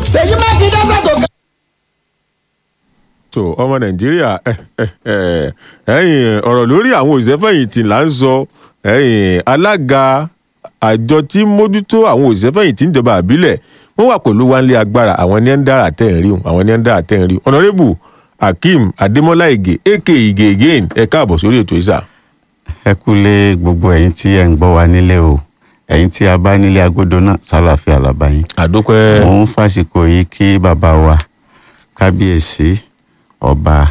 ṣèyí mákindé fẹ́tò kan. tó ọmọ nàìjíríà ẹ, ẹ, ẹ, ẹ̀yin ọ̀rọ̀ lórí àwọn òṣìṣẹ́fẹ̀yìntì là ń sọ ẹ̀yin alága àjọ tí ń mójútó àwọn òṣìṣẹ́fẹ̀yìntì níjọba àbílẹ̀ wọ́n wà pẹ̀lú wánlé agbára àwọn ní ń dára tẹ̀ ń rí wọn àwọn ní ń dára tẹ̀ ń rí wọn. ọ̀nàrẹ́bù akeem adémọ́lá ìgè aka ìgè again ẹ káàbọ̀ sórí ètò ìsà. ẹ kúlé gbogbo ẹ̀yin tí ẹ ń gbọ́ wa nílé o ẹ̀yin tí a bá nílé agodo náà sálàáfíà làbáyín. àdókòẹ́ mo ń fàsìkò yìí kí bàbá wa kábíyèsí ọba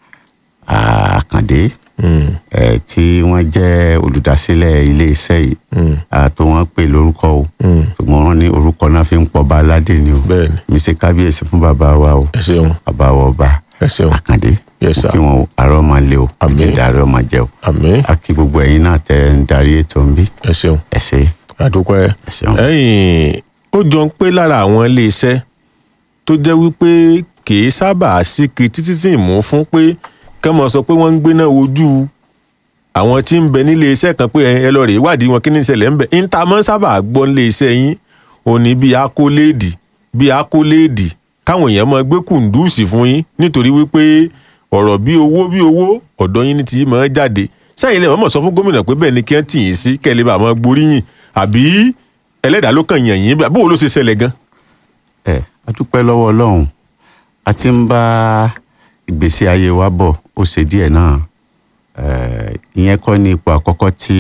àkàndé ẹ tí wọ́n jẹ́ olùdásílẹ̀ iléeṣẹ́ yìí àtò wọn pè lórúkọ o ṣùgbọ́n wọ́n ní orúkọ náà fi ń pọba aládé ni o Bẹ́ẹ̀ni. mi ṣe kábíyèsí fún bàbá wa o ẹ ṣeun bàbá wa ọba ẹ ṣeun àkàndé Yes, sir. kí wọn àárọ̀ máa lé o Àmín. àjíǹde àárọ̀ máa jẹ o àmín a kí gbogbo ẹ̀yin náà tẹ́ ń darí ètò ń bí ẹ ṣeun ẹ ṣe àdókòẹ́. ẹ ṣeun. ẹ̀yìn ó jọ ń pé lára àwọn iléeṣẹ́ tó jẹ́ wípé kì í sábà sí kiri títí sí ìmú fún pé kẹ́ mọ̀ sọ pé wọ́n ń gbéná ojú àwọn tí ń bẹ nílé iṣẹ́ kan pé ẹ lọ rè ìwádìí wọn kí ní ìṣẹ̀lẹ̀ ń bẹ níta mọ́ sábà gbọ́ nílé iṣẹ́ yín òní bíi akóléèdì bíi akóléèdì káwọn èèyàn máa gbé kùndùsì fún yín nítorí wípé ọ̀rọ̀ bí owó bí owó ọ̀dọ̀ yín ní ti máa jáde sẹ́yìn lẹ́wọ̀n mọ̀ sọ fún gómìnà pé bẹ́ẹ̀ ni kí wọ́n tì yín sí kẹ́ ẹ lè bá máa gboríyìn àbí ẹlẹ́dàá ló kàn yàn yín bó ló ṣe ṣẹlẹ̀ gan. ẹ a dúpẹ́ lọ́wọ́ ọlọ́run a ti ń bá ìgbésí ayé wa bọ̀ ó ṣe díẹ̀ náà Eh, ìyẹn kọ́ ní ipò àkọ́kọ́ tí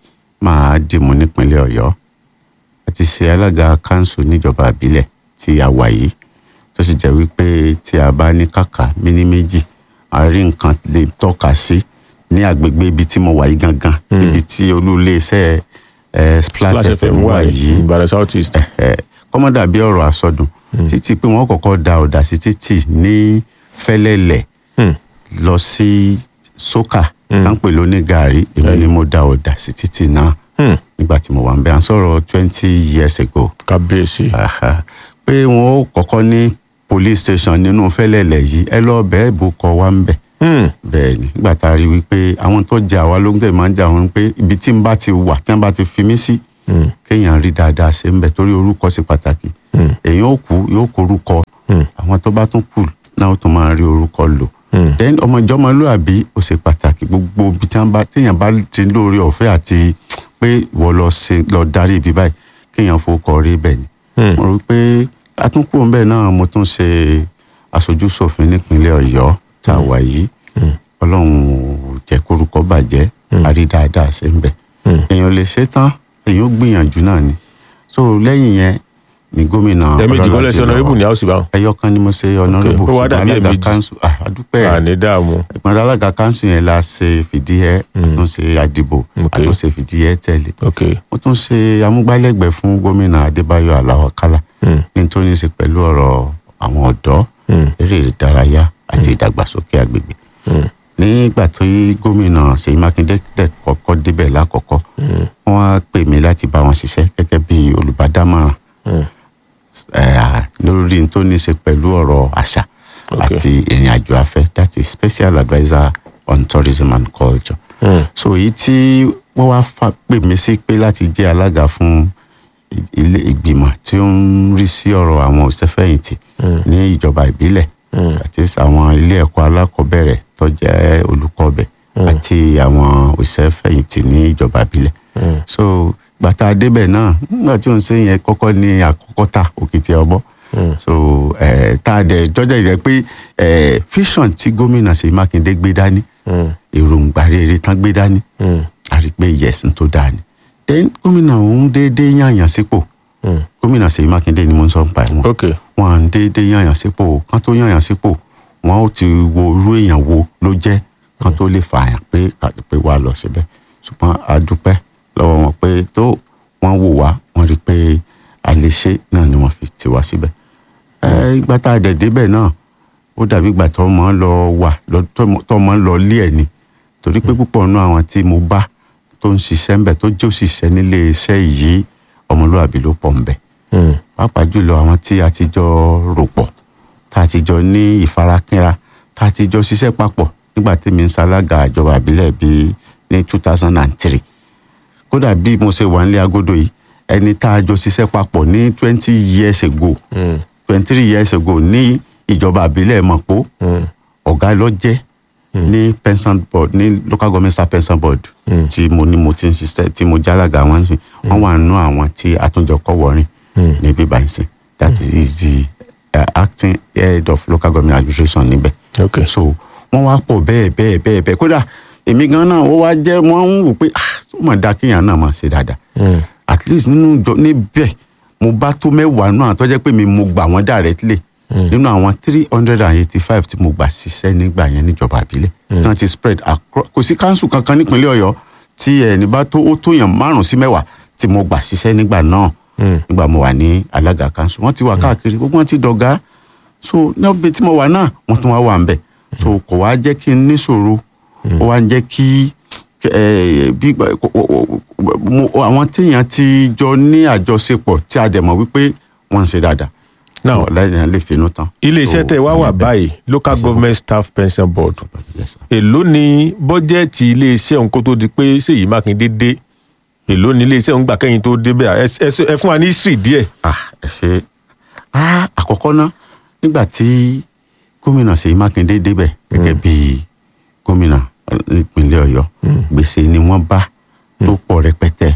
màá dìmú nípínlẹ̀ ọ̀yọ́ a ti ṣe alága kanṣu níjọba àbílẹ̀ tí a wà yìí tó sì jẹ́ wípé tí a bá ní kàkà míní méjì a rí nǹkan lè tọ́ka sí ní agbègbè ibi tí mo wà yìí gangan ibi tí olú iléeṣẹ́ eh, Splash FM wà yìí ìbàdàn south east. ẹ kọ́mọ́dà bí ọ̀rọ̀ àsọdùn títí pé wọ́n kọ́kọ́ da ọ̀dà sí títì ní fẹ́lẹ́lẹ̀ Hmm. lọ sí sókà táǹpẹ̀ lóní gàárì èmi ni mo da ọ̀dà sí títì náà Hmm. nígbà tí mo wà ń bẹ à ń sọ̀rọ̀ twenty years ago kábíyèsí. Aha. pé wọn ó kọ́kọ́ ní police station nínú fẹ́lẹ́lẹ̀ yìí ẹ lọ bẹ́ẹ̀ bó kọ wá ń bẹ̀ Hmm. bẹ́ẹ̀ ni nígbà tá a rí wípé àwọn tó jẹ àwa ló ń tẹ̀ máa ń jà wọn pé ibi tí n bá ti wà tí wọ́n bá ti fi mí sí Hmm. kéèyàn rí dáadáa ṣe ń bẹ torí orúkọ ṣe pàtàkì Hmm. èèyàn ó kú yóò kó orúkọ Hmm. àwọn tó bá tún kù náà ó tún máa rí orúkọ lò Hmm. then ọmọ ìjọmọlúàbí ó ṣe pàtàkì gbogbo ibi tí wọ́n bá téèyàn bá ti lórí ọ̀fẹ́ àti pé ìwọ lọ ṣe lọ darí ibi báyìí kéèyàn fowókọ rí bẹ́ẹ̀ ni Hmm. mo rò pé atúnkù ńbẹ náà mo tún ṣe aṣojú ṣòfin nípínlẹ̀ Ọ̀yọ́ tá a wà yìí Ọlọ́run ò jẹ́ kórúkọ bàjẹ́ a rí dáadáa ṣe ń bẹ Hmm. èèyàn lè ṣe tán èèyàn ó gbìyànjú náà ni so lẹ́yìn yẹn ni gómìnà ẹ̀ẹ̀mejì kọ́lẹ̀ sí Ọlọ́ládé ọ̀nàrẹ́bù ní lọ́wọ́. house báwọn. ẹyọ kan ni mo ṣe ọ̀nàrẹ́bù ó wá dàbí alága ẹ̀ẹ̀mejì. kanṣu ah, àdúpẹ́ àní dààmú. ìpàdé alága kanṣu yẹn la ṣe fìdíhẹ àtúnṣe àdìbò Okay. àtúnṣe fìdíhẹ tẹ̀lé ok. mo tún ṣe amúgbálẹ́gbẹ̀ẹ́ fún gómìnà adébáyọ̀ aláwọ̀kálá Hmm. ní tó ní í ṣe pẹ̀lú ọ̀rọ̀ àwọn ọ̀dọ́ Hmm. eré ìdárayá àti ìdàgbàsókè agbègbè Hmm. nígbà tó yí gómìnà ṣèyí mákindé tẹ̀ kọ́kọ́ débẹ̀ lákọ̀ọ́kọ́ wọ́n á pè mí láti bá wọn ṣiṣẹ́ gẹ́gẹ́ bí olùbádámọ̀ràn Hmm. eh, lórí n tó ní í ṣe pẹ̀lú ọ̀rọ̀ àṣà Okay. àti ìrìn àjò afẹ́ that is special adviser on tourism and culture Hmm. so èyí tí wọ́n wá fà pè mí sí pé láti jẹ́ alága fún i- ilé ìgbìmọ̀ tí ó ń rí sí ọ̀rọ̀ àwọn òṣèfẹ̀yìntì ní ìjọba ìbílẹ̀ àti àwọn ilé ẹ̀kọ́ alákọ̀ọ́bẹ̀rẹ̀ tó jẹ́ olùkọ́ ọbẹ̀ àti àwọn òṣèfẹ̀yìntì ní ìjọba ìbílẹ̀ so gbàtà débẹ̀ náà nígbà tí òun ṣe yẹn kọ́kọ́ ní àkọ́kọ́ ta òkìtì ọbọ̀ so eh, tá a dẹ̀ jọ́jà jẹ́ pé eh, vision tí gómìnà Ṣèyí Mákindé gbé dání Hmm. èròǹgbà rere tán gbé dání Hmm. a rí i pé yẹsùn tó dáa ni then gómìnà òun déédéé yànyàn sípò Hmm. gómìnà Ṣèyí Mákindé ni mo ń sọ nípa ẹ̀ wọn ok. wọn à ń déédéé yànyàn sípò kán tó yànyàn sípò wọn ó ti wo irú èèyàn wo ló jẹ́ kán tó lè fààyàn pé kàdé pé wàá lọ síbẹ̀ ṣùgbọ́n a dúpẹ́ lọ́wọ́ wọn pé tó wọ́n wò wá wọ́n rí i pé a lè ṣe náà ni wọ́n fi tì wá síbẹ̀ ẹ ìgbà tá a dẹ̀ débẹ̀ náà ó dàbí ìgbà tó mọ̀ ń lọ wà lọ- tó mọ̀- tó mọ̀ ń lọ lé ẹ̀ ni torí pé púpọ̀ nínú àwọn tí mo bá tó ń ṣiṣẹ́ ń bẹ̀ tó jẹ́ òṣìṣẹ́ nílé iṣẹ́ yìí ọmọlúwàbí ló pọ̀ ń bẹ̀ Hmm. pàápàá jùlọ àwọn tí a ti jọ rò pọ̀ tá a ti jọ ní ìfarakínra tá a ti jọ ṣiṣẹ́ papọ̀ nígbà tí mi ń ṣalága ìjọba àbílẹ̀ bíi ní two thousand and three kódà bí mo ṣe wà nílé agodo yìí ẹni tá a jọ ṣiṣẹ́ papọ̀ ní twenty years ago Hmm. twenty three years ago ní ìjọba àbílẹ̀ mọ̀pó ọ̀gá ló jẹ́ ní pension board ní local government staff pension board tí mo ní mo ti ń ṣiṣẹ́ tí mo jálága wọn sí wọ́n wà nínú àwọn tí àtúnjọ kọ́ wọ̀rin ní bíbá ìsìn that is the uh, acting head of local government administration níbẹ̀ ok so wọ́n wá pọ̀ bẹ́ẹ̀ bẹ́ẹ̀ bẹ́ẹ̀ bẹ́ẹ̀ kódà èmi gan náà ó wá jẹ́ wọ́n ń wò pé ah ó mà dáa kéèyàn náà máa ṣe dáadáa at least nínú ìjọ níbẹ̀ mo bá tó mẹ́wàá náà tó jẹ́ pé mi mo gbà wọ́n directly nínú àwọn three hundred and eighty five tí mo gbà ṣiṣẹ́ nígbà yẹn níjọba àbílẹ̀ tí wọ́n ti spread across kò sí council kankan nípínlẹ̀ ọ̀yọ́ tí ẹni bá tó ó tó yàn márùn sí mẹ́wàá tí mo gbà ṣiṣẹ́ nígbà náà nígbà mo wà ní alága council wọ́n ti wà káàkiri gbogbo wọn ti dọ̀gá so níbi tí mo wà náà wọ́n tún wá wà ń bẹ̀ so kò wá jẹ́ kí n níṣòro ó wá ń jẹ́ kí eh, bí mo- àwọn téèyàn ti jọ ní àjọṣepọ̀ tí a dẹ̀ mọ̀ wípé wọ́n ń ṣe dáadáa Now- lẹ́yìn lè finú tán. iléeṣẹ́ So, tẹ̀ wá wà ìyẹn bẹ́ẹ̀. báyìí local Yes, sir. government staff pension board Yes, sir. èló ni bọ́jẹ́ẹ̀tì iléeṣẹ́ òun kó tó di pé Ṣèyí Mákindé dé èló ni iléeṣẹ́ òun gbà kẹ́yìn tó débẹ̀ ẹ ẹ- ẹ fún wa ní history díẹ̀. ah ẹ ṣe ah àkọ́kọ́ ná nígbà tí gómìnà Ṣèyí Mákindé débẹ̀ gẹ́gẹ́ bí gómìnà ìpínlẹ̀ Ọ̀yọ́ gbèsè ni wọ́n bá tó pọ̀ rẹpẹtẹ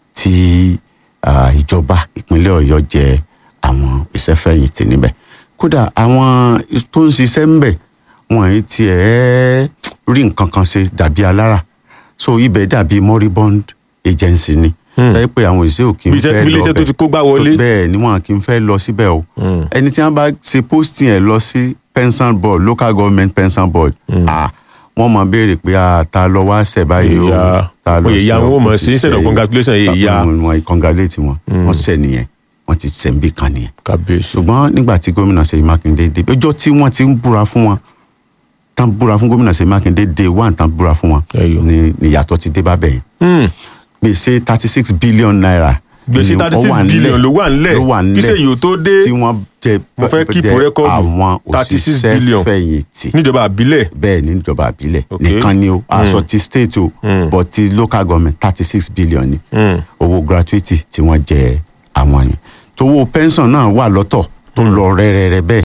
tí ah, ìjọba ìpínlẹ̀ Ọ̀yọ́ jẹ àwọn ìṣẹ́fẹ̀yìntì níbẹ̀ kódà àwọn tó ń ṣiṣẹ́ ńbẹ̀ wọn ì tiẹ̀ rí nǹkan kan ṣe dàbí alára so ibẹ̀ dàbí moribund agency ni ẹ pé àwọn òṣìṣẹ́ ò kí ń Bí iṣẹ́- fẹ́ bí lọ iléeṣẹ́ tó bẹ̀ ti kó gbá wọlé. bẹ́ẹ̀ ni wọn kì í fẹ́ lọ síbẹ̀ o ẹni tí wọ́n bá ṣe posting ẹ̀ lọ sí pension board local government pension board ah wọ́n mọ̀ béèrè pé ah ta lọ wá ṣẹ̀ báyìí o Ìyá- ta lọ oyè ìyá ṣẹ̀ o, wọn ò mọ̀ kò sí, ti instead of ṣẹ̀ congratulation, yìí. ìyá. Wọn- wọn congratulate wọn wọ́n ṣẹ̀ nìyẹn wọ́n ti ṣẹ̀ ń bí kan nìyẹn kábíyèsí. ṣùgbọ́n nígbà tí gómìnà Ṣèyí Mákindé dé ọjọ́ tí wọ́n ti ń búra fún wọn tán búra fún gómìnà Ṣèyí Mákindé dé wà tán búra fún wọn Ẹyọ. ni ìyàtọ̀ ti dé bá bẹ̀yẹn Hmm. gbèsè thirty six billion naira. Gbèsè ni ó 36 wà nílẹ̀- billion ló wà nílẹ̀. ló wà Kí nílẹ̀ Ṣèyí ó tó dé, tí wọ́n jẹ mo fẹ́ keep jẹ record. àwọn 36 billion. òṣìṣẹ́ fẹ̀yìntì níjọba àbílẹ̀ bẹ́ẹ̀ ní ìjọba àbílẹ̀ Ok. nìkan ni o aṣọ ti state o but ti local government thirty six billion ni Hmm. owó gratuity tí wọ́n jẹ àwọn yẹn tówó pension náà wà lọ́tọ̀ tó lọ rẹ́rẹ́rẹ́ bẹ́ẹ̀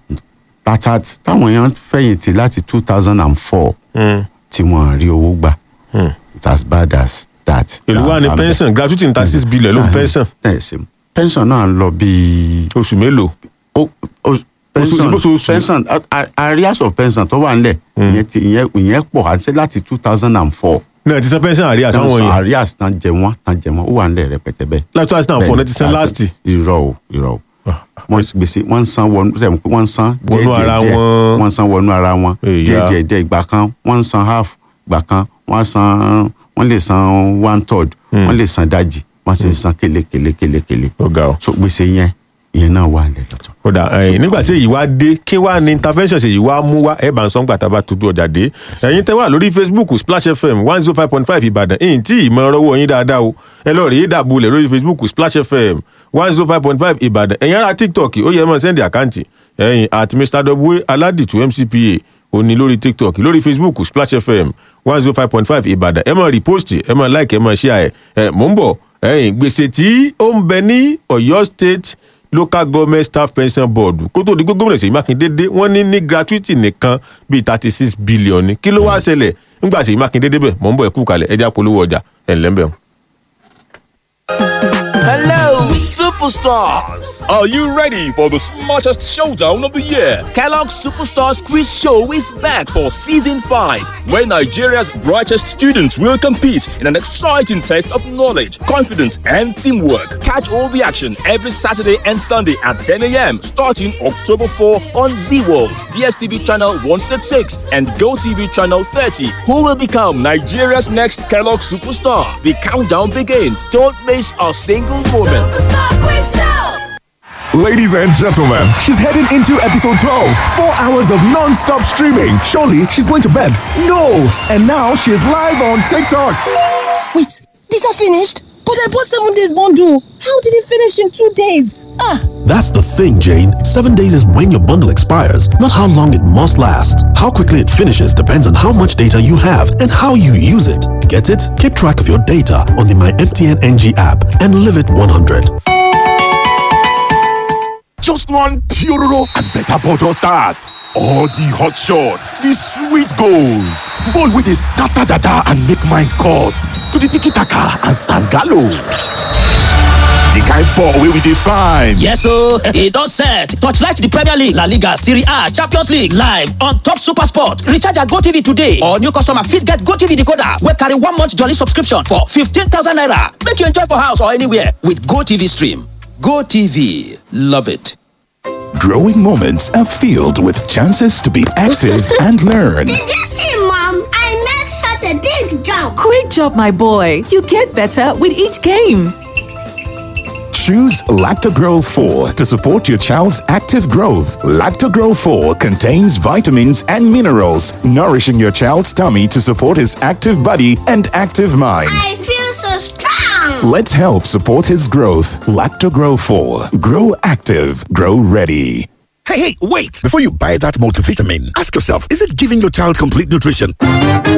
tata táwọn èèyàn fẹ̀yìntì láti two thousand and four Hmm. tí wọ́n rí owó gbà Hmm. it's as bad as that. èló wà ní Là- là ń bẹ̀. pension gratuity ní thirty six billion ló ń pension ẹ ṣe pension náà lọ bíi oṣù mélòó. ó ó pension bóṣooṣù. pension a- a- arrears of pension tó wà nílẹ̀ ìyẹn ti ìyẹn ìyẹn pọ̀ àti láti two thousand and four náà ti san pension àríyá sáwọn yẹn arrears tán jẹ wọ́n tán jẹ wọ́n ó wà nílẹ̀ rẹpẹtẹ bẹ́ẹ̀. láti two thousand and four náà ti san Bẹ́ẹ̀ni, last. irọ́ o irọ́ o wọ́n gbèsè wọ́n ń san wọnú sẹ́yìn pé wọ́n ń san díẹ̀ Wọnú ara díẹ̀ díẹ̀ wọn. wọ́n ń san wọnú ara wọn Èyà. díẹ̀ díẹ̀ díẹ̀ ìgbà kan wọ́n ń san half ìgbà kan wọ́n san wọ́n lè san one third wọ́n lè san dájì wọ́n sì ń san kélekèlé kélekèlé ó ga ọ. so gbèsè yẹn ìyẹn náà wà nílẹ̀ lọ́tọ̀. ó dà ẹ̀yin nígbà tí èyí wá dé kí wá ní intervention ṣèyí wá mú wá ẹ̀ bá ń sọ ńgbà tá a bá tójú ọjà dé ẹ̀yin tẹ́ wà lórí facebook splash fm one zero five point five ìbàdàn ẹ̀yin tí ìmọ̀ ọ̀rọ̀ yín dáadáa o ẹ lọ́ọ́ rí dàbúlẹ̀ lórí facebook splash fm one zero five point five ìbàdàn ẹ̀yin ará tiktok ó yẹ mọ́ sẹ́ndì àkáǹtì ẹ̀yin at mr w aládìtú mcpa òní lórí tiktok lórí facebook splash fm one zero five point five ìbàdàn ẹ máa repost ẹ máa like ẹ máa share ẹ ẹ mò ń bọ̀ ẹ̀yin gbèsè tí ó ń bẹ ní ọ̀yọ́ state local government staff pension board kó tó di pé gómìnà Ṣèyí Mákindé dé wọ́n ní ní gratuity nìkan bíi thirty six billion ni kí ló wá ṣẹlẹ̀ nígbà Ṣèyí Mákindé débẹ̀ mò ń bọ̀ ẹ̀kú kalẹ̀ ẹja polówó ọjà ẹ̀ ńlẹ́ mbẹ̀. Hello, superstars! Are you ready for the smartest showdown of the year? Kellogg's Superstars Quiz Show is back for season 5. Where Nigeria's brightest students will compete in an exciting test of knowledge, confidence, and teamwork. Catch all the action every Saturday and Sunday at 10 a.m. starting October 4 on Z World, DSTV channel 166, and GoTV channel 30. Who will become Nigeria's next Kellogg superstar? The countdown begins. Don't miss a single moment. Ladies and gentlemen, she's heading into episode 12. Four hours of non stop streaming. Surely she's going to bed. No! And now she's live on TikTok. Wait, these are finished? But I bought seven days bundle. How did it finish in two days? Ah, That's the thing, Jane. Seven days is when your bundle expires, not how long it must last. How quickly it finishes depends on how much data you have and how you use it. Get it? Keep track of your data on the My MTN NG app and live it 100. Just one Puroro and better bottle start. All the hot shots, the sweet goals, ball with the scatter dada and make mind cut to the tiki taka and sangalo. The kind ball wey we dey find. Yes ooo, e don set. Torchlight the Premier League, La Liga, Serie A, Champions League live on top Super Sport. Recharge your GoTV today or new customer fit get GoTV decoder wey carry one month jolly subscription for 15,000 naira. Make you enjoy for house or anywhere with GoTV stream. GoTV, love it. Growing moments are filled with chances to be active and learn. Did you see, Mom? I made such a big jump. Great job, my boy. You get better with each game. Choose Lactogro 4 to support your child's active growth. Lactogro 4 contains vitamins and minerals, nourishing your child's tummy to support his active body and active mind. I feel so strong. Let's help support his growth. Lactogro 4. Grow active. Grow ready. Hey, hey, wait! Before you buy that multivitamin, ask yourself, is it giving your child complete nutrition?